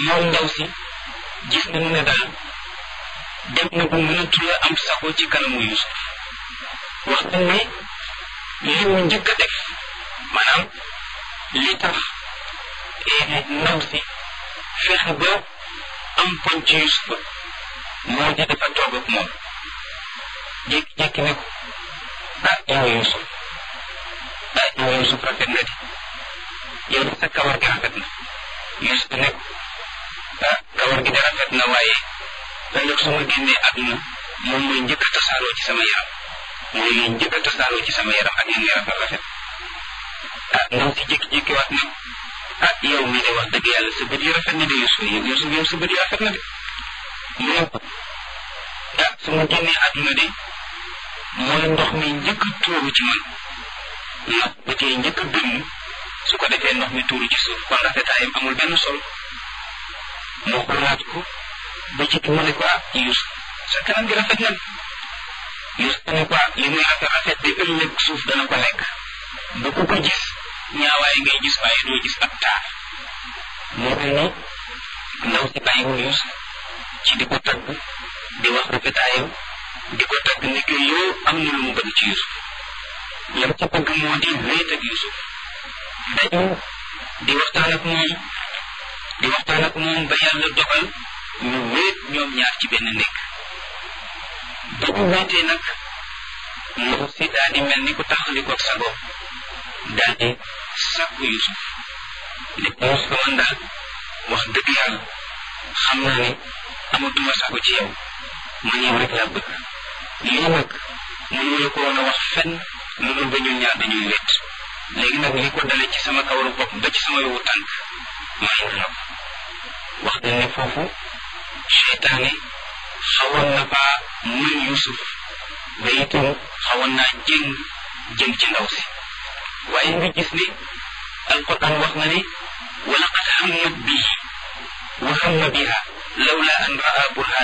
moom ndaw si gis nañu ne daal dem na bu mënatu la am sago ci kanamu Yusuf wax nañ ne li mu njëkk a def maanaam li tax ndaw si fexe ba am poñ ci Yusufa moo di dafa toog ak moom jékki-jékki ne ko ah yow Yusuf ah yow Yusuf rafet na di yow de sa kawar gi rafet na Yusuf ne ko ah kawar gi de rafet na waaye ëllëg su ma génnee àdduna moom mooy njëkk a tasaaroo ci sama yaram mooy njëkk a tasaaroo ci sama yaram ak yéen rafet rafet ah ndaw si jékki-jékki waat ne ah yow mii de wax dëgg yàlla sa bët yi rafet na de Yusuf Yusuf yow sa bët yi rafet na de mu ne ko ah su ma génnee àdduna de mooy ndox mi njëkk a tuuru ci man ndax bët yi njëkk a dënn su ko defee ndox mi tuuru ci suuf kon rafetaayam amul benn solo moo xoolaat ko ba ci mu ne ko ah Yusuf sa kanam gi rafet na Yusuf ne ko ah li muy rafet rafet de ëllëg suuf dana ko lekk bu ko ko gis ñaawaay ngay gis waaye doo gis ab taar moo mel ni ndaw si bàyyiwul Yusuf ci di ko tagg di wax rafetaayam di ko tagg ni que yow am na lu mu bëgg ci Yusuf lam ca bëgg moo di wéet ak Yusuf dañu di waxtaan ak moom di waxtaan ak moom ba yàlla dogal ñu wéet ñoom ñaar ci benn nekk ba ñu wéetee nag ndaw si daal di mel ni ku taxaliko ak sago daal di sàkku Yusuf ne ko Yusuf man daal wax dëgg yàlla xam naa ne amatuma sago ci yow man yow rek laa bëgg lii nag mënu la ko woon a wax fenn lu dul ba ñun ñaar dañuy wéet léegi nag li ko dale ci sama kawaru bopp ba ci sama yowu tànk may na la ko wax nañ ne foofu seytaane xawoon na faa mën Yusuf ba itam xawoon naa jëng jëm ci ndaw si waaye nga gis ne alquran wax na ne wa laqad hammat bihi wa hamma biha lawla an raa burhan